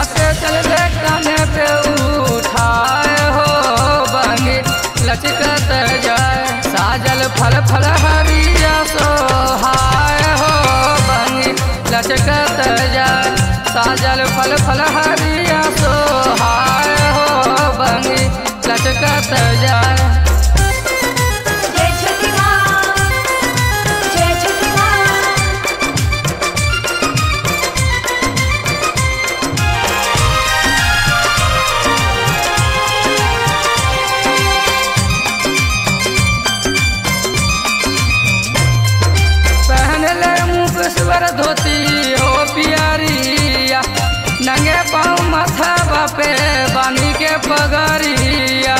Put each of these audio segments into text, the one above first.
जाते चल ले काने पे उठाए हो बंगी लचकत जाए साजल फल फल हरिया सोहाय हो बंगी लचकत जाए साजल फल फल हरिया सोहाय हो बंगी लचकत जाए जय छठी माँ जय छठी माँ पहन ले मुँह स्वर धोती हो पियरिया नंगे पाँव माथा पे बानी के पगरिया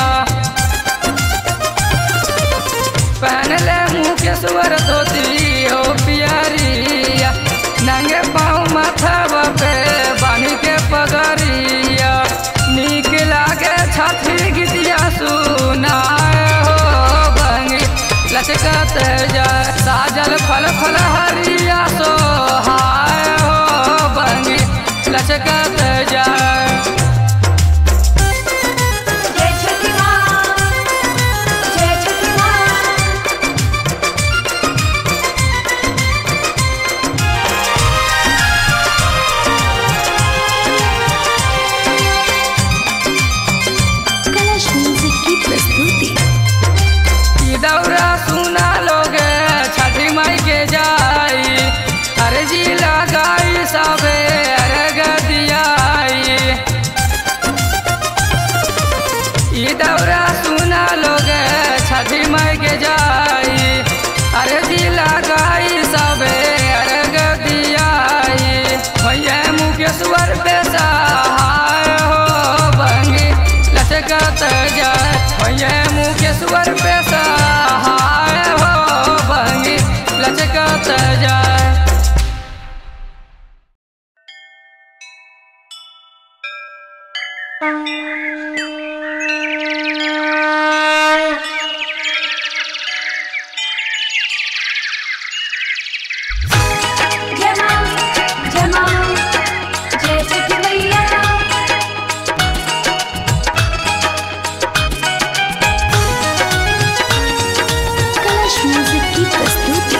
पहन ले मुँह के स्वर धोती हो पियरिया नंगे पाँव माथा पे बानी के पगरिया नीक लागे छठी गीतिया सुनाए हो बंगी लचकत जाए साजल फल फल हरिया सोहाय हो बंगी लचकत जाए जय छठी माँ जय छठी माँ कलश म्यूजिक की प्रस्तुति ई दौरा सुना लोगे छठी माई के जाई अरे जी लगाई सबे अर्घ दियाई ई दौरा सुना लोगे छठी माई के जाई अरे जी लगाई सबे अर्घ दियाई भैया मुकेश्वर पे सहाय हो बंगी लचकत जाए भैया मुकेश्वर पे सहाय हो बंगी लचकत जाए जय माँ जय माँ जय छठी मैया कलश म्यूजिक की प्रस्तुति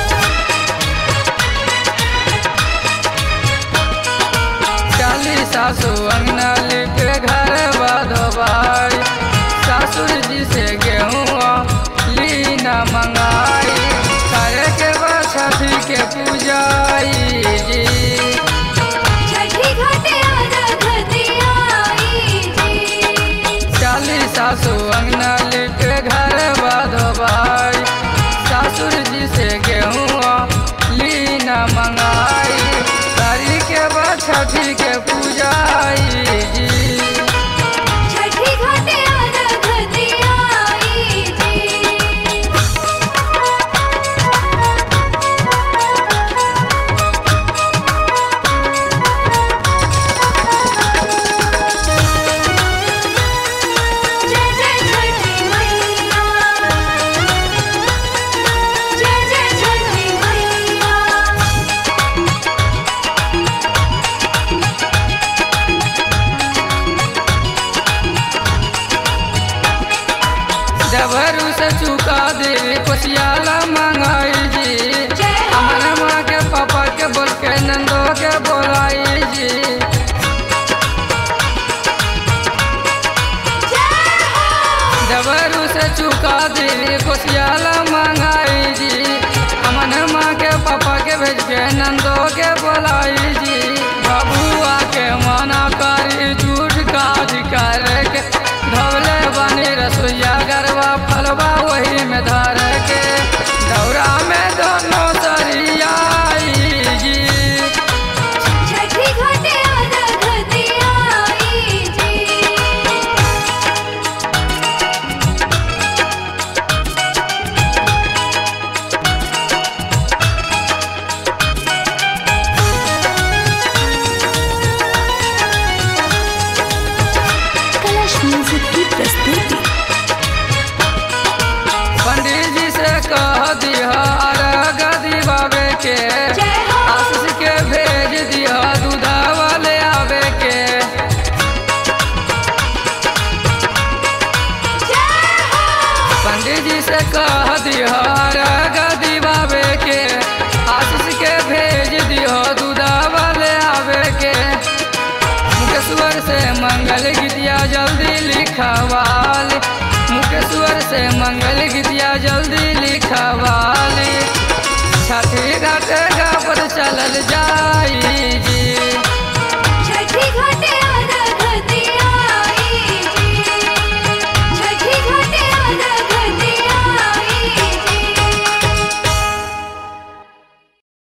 चाली सासू अंगना लिपे घर बाधो भाई सासुर जी से गेहूँ लीना मंगाई करे के बाद छठी के पूजाई जी छठी घाटे अर्घ दियाई जी चाली सासू अंगना लिपे घर बाधो भाई सासुर जी से गेहूँ लीना मंगाई करी के बाद छठी के पूजाई जी छठी घाटे अर्घ दियाई जी जय जय छठी मैया जय जय छठी मैया देवरू से चुका दे कोशियाला मंगाई जी जय हो। हमारे माँ के पापा के बोल के नंदो के बोलाई जी देवरू से चुका दे कोशियाला मंगाई जी हमारे माँ के पापा के भेज के नंदो के बोलाई जी बबुआ के मना करी झूठ काज करके धवले बनी रसोईया गरबा फलवा वही में धर के दौरा में दोनों सरियाई जी छठी घाटे अर्घ दियाई जी से कह दिहर गदी बाबे के आशीष के भेज दिहो दूधावा ले आवे के मुकेश्वर से मंगल गीतिया जल्दी लिखवाली मुकेश्वर से मंगल गीतिया जल्दी लिखवाली छठी घाट पर चलल जाई जी